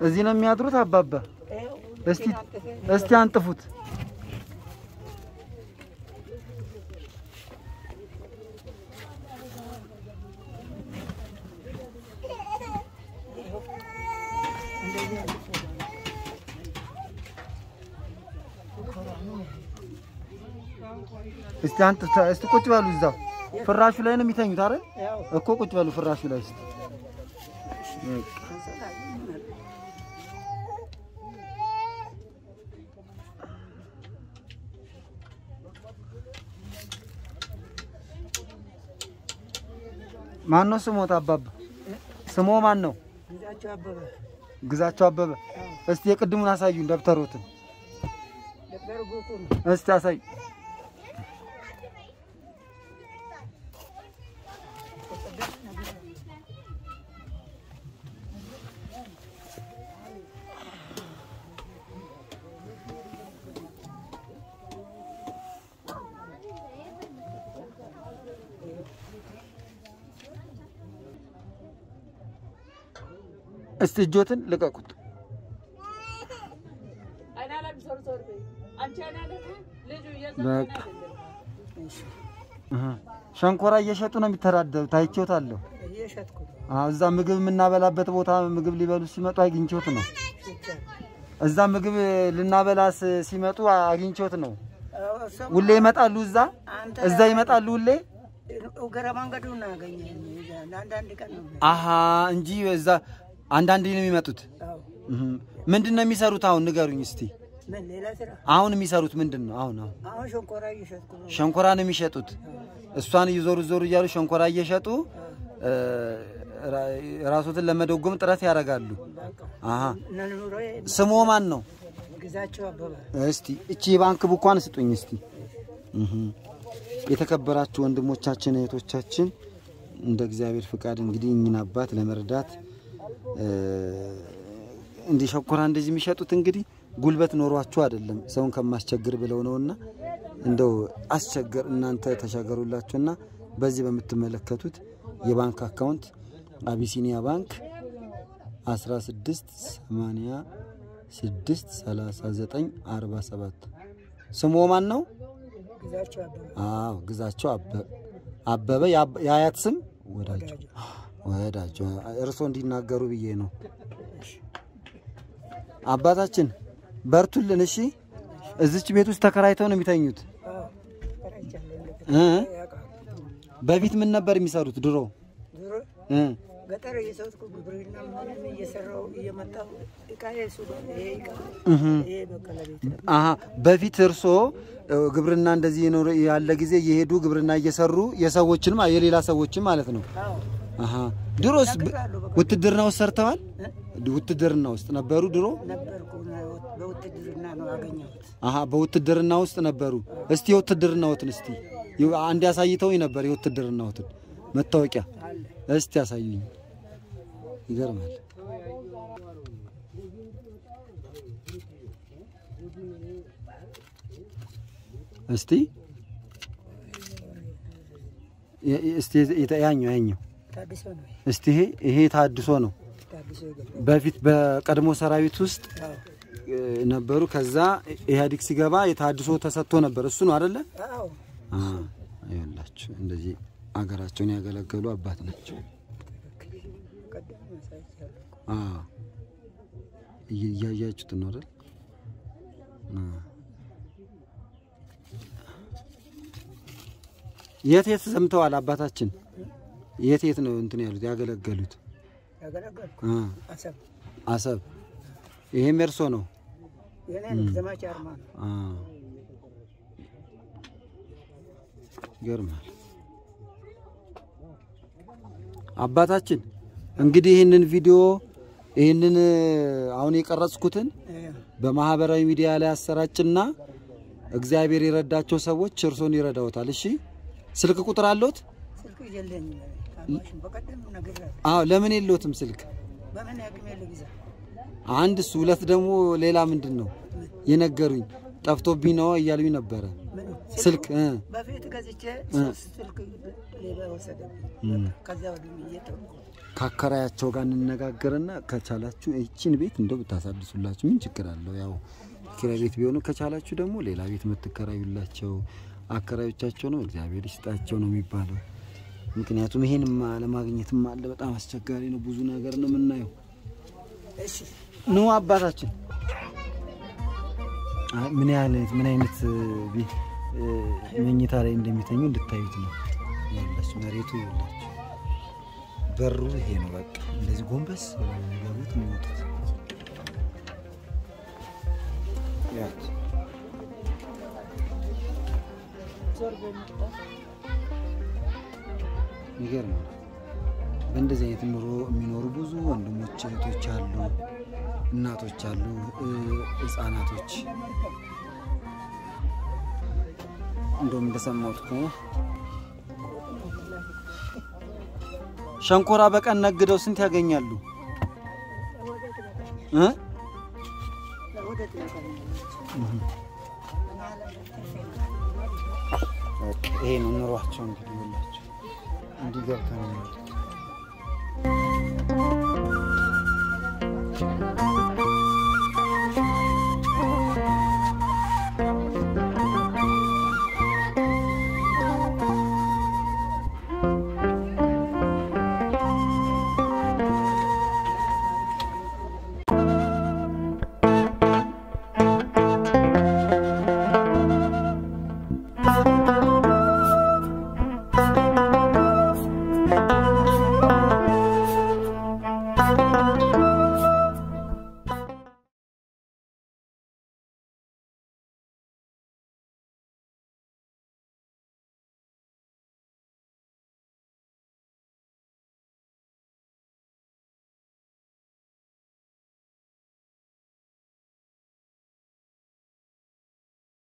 እዚህ ነው የሚያድሩት አባባ? እስቲ እስቲ አንጥፉት። እስቲ አንጥፍ። እስቲ ቁጭ በሉ እዛው ፍራሹ ላይ ነው የሚተኙት አይደል? እኮ ቁጭ በሉ ፍራሹ ላይ እስቲ። ማን ነው ስሞት? አባባ ስሞ ማን ነው? ግዛቸው አበበ ግዛቸው አበበ። እስቲ የቅድሙን አሳዩን ደብተሮትን ደብተር ጎኩ ነው። እስቲ አሳዩ። እስቲ እጆትን ልቀቁት። በቃ እህ ሸንኮራ እየሸጡ ነው የሚተዳደሩት። አይቼዎታለሁ። እየሸጥኩ ነው። አዎ፣ እዛ ምግብ የምናበላበት ቦታ ምግብ ሊበሉ ሲመጡ አግኝቼዎት ነው። ሽጫ እዛ ምግብ ልናበላስ ሲመጡ አግኝቼዎት ነው። አዎ፣ እሱም ሁሌ ይመጣሉ። እዛ አንተ እዛ ይመጣሉ ሁሌ። እግረ መንገዱ እናገኘን ለአንዳንድ ቀን ነው። አሀ እንጂ እዛ አንዳንዴ ነው የሚመጡት። አዎ። እህ ምንድን ነው የሚሰሩት? አሁን ንገሩኝ እስቲ። ምን ሌላ ስራ? አሁን የሚሰሩት ምንድን ነው? አሁን አሁን አሁን ሸንኮራ እየሸጥኩ ነው። ሸንኮራ ነው የሚሸጡት። እሷን እየዞሩ ዞሩ እያሉ ሸንኮራ እየሸጡ እ፣ ራ- ራሶትን ለመደጎም ጥረት ያደርጋሉ። አሀ እነ ኑሮዬ ስሞ ማን ነው? ግዛቸው አበበ እስቲ እቺ የባንክ ቡኳን ስጡኝ እስቲ። እህ የተከበራችሁ ወንድሞቻችን እህቶቻችን፣ እንደ እግዚአብሔር ፍቃድ እንግዲህ እኚህን አባት ለመርዳት እ፣ እንዲህ ሸኮራ እንደዚህ የሚሸጡት እንግዲህ ጉልበት ኖሯችሁ አይደለም ሰውን ከማስቸግር ብለው ነውና እንደው አስቸገር እናንተ ተሻገሩላችሁና በዚህ በምትመለከቱት የባንክ አካውንት አቢሲኒያ ባንክ 16 86 39 47 ስሙ ማን ነው? ግዛቸው አበበ አዎ ግዛቸው አበ- አበበ የአብ- የአያት ስም ወዳቸው ወዳቸው እርሶ እንዲናገሩ ብዬ ነው። አባታችን በርቱልን። እሺ እዚች ቤት ውስጥ ተከራይተው ነው የሚተኙት አዎ፣ ተከራይቻለሁ። እ? ያውቃሉ። በፊት ምን ነበር የሚሰሩት ድሮ? ድሮ እ? ገጠር እየሰጥኩ ግብርና ምንም እየሰራው እየመጣው እቃ የሱ ጋር ይሄ እቃ እህ ይሄ በቀለ ቤት ነው። አሀ በፊት እርሶ እ፣ ግብርና እንደዚህ የኖረ ያለ ጊዜ እየሄዱ ግብርና እየሰሩ የሰዎችንም የሌላ ሰዎችን ማለት ነው። አዎ አሀ ድሮስ ብ- ነግሬሃለሁ፣ በቃ ውትድርና ውስጥ ሰርተዋል? እ? ውትድርና ውስጥ ነበሩ ድሮ? ነበርኩ በውትድርና ነው ያገኘሁት። አሀ በውትድርና ውስጥ ነበሩ። እስቲ የውትድርናዎትን እስቲ ይ- አንድ ያሳይተውኝ ነበር የውትድርናዎትን መታወቂያ አለ እስቲ ያሳዩኝ። ይገርማል። እስቲ የ- የ- እስቲ የተ- ያኛው ያኛው ታድሶ ነው እስቲ ይሄ ይሄ ታድሶ ነው። ታድሶ የገባ በፊት በቀድሞ ሰራዊት ውስጥ አዎ እ፣ ነበሩ። ከዛ ኢህአዴግ ሲገባ የታድሶ ተሰጥቶ ነበር። እሱ ነው አይደለ? አዎ አ ይኸውላችሁ እንደዚህ አገራቸውን ያገለገሉ አባት ናቸው። ቀደም ያሳይቻለሁ። አ እየ- እያያችሁት ነው አይደል? አ። የት የት ሰምተዋል አባታችን? የት የት ነው እንትን ያሉት ያገለገሉት? ያገለገልኩ አ አሰብ አሰብ። ይሄም እርሶ ነው? የኔ ዘማች አርማ ነው። አ ይገርማል። አባታችን እንግዲህ ይህንን ቪዲዮ ይህንን አሁን የቀረጽኩትን እ፣ በማህበራዊ ሚዲያ ላይ አሰራጭና እግዚአብሔር የረዳቸው ሰዎች እርሶን ይረዳውታል። እሺ ስልክ ቁጥር አለዎት? ስልክ የለኝም። ታማሽን በቀደም ነግሬሃለሁ። አዎ። ለምን የለዎትም ስልክ? በምን ያቅሜ ልግዛ? አንድ እሱ፣ ሁለት ደግሞ ሌላ ምንድን ነው የነገሩኝ? ጠፍቶብኝ ነው እያሉኝ ነበረ። ምን ስልክ እ በፊት ገዝቼ ሶስት ስልክ ሌባ ወሰደብኝ። እም። ከዚያ ወዲህ እየተውኩ ከአከራያቸው ጋር እንነጋገርና ከቻላችሁ ይችን ቤት እንደው ብታሳድሱላችሁ ምን ችግር አለው? ያው ኪራይ ቤት ቢሆኑ ከቻላችሁ ደግሞ ሌላ ቤት የምትከራዩላቸው አከራዮቻቸው ነው እግዚአብሔር ይስጣቸው ነው የሚባለው። ምክንያቱም ይሄንም አለማግኘትም አለ። በጣም አስቸጋሪ ነው። ብዙ ነገር ነው የምናየው። እሺ ኑ አባታችን አይ፣ ምን ያህል ምን አይነት ቤት መኝታ ላይ እንደሚተኙ እንድታዩት ነው። ያላችሁ መሬቱ ይላችሁ በሩ ይሄ ነው። በቃ እንደዚህ ጎንበስ ብለው ነው የሚገቡት የሚወጡት። ያት ይገርማል። በእንደዚህ አይነት ኑሮ የሚኖሩ ብዙ ወንድሞች እህቶች አሉ፣ እናቶች አሉ፣ እ፣ ህጻናቶች እንደውም እንደሰማሁት ከሆነ ሸንኮራ በቀን ነግደው ስንት ያገኛሉ? እ? ወደ በቃ ይሄ ነው ኑሯቸው። እንግዲህ ሁላቸው እንዲህ ገብተው ነው የሚወጡት።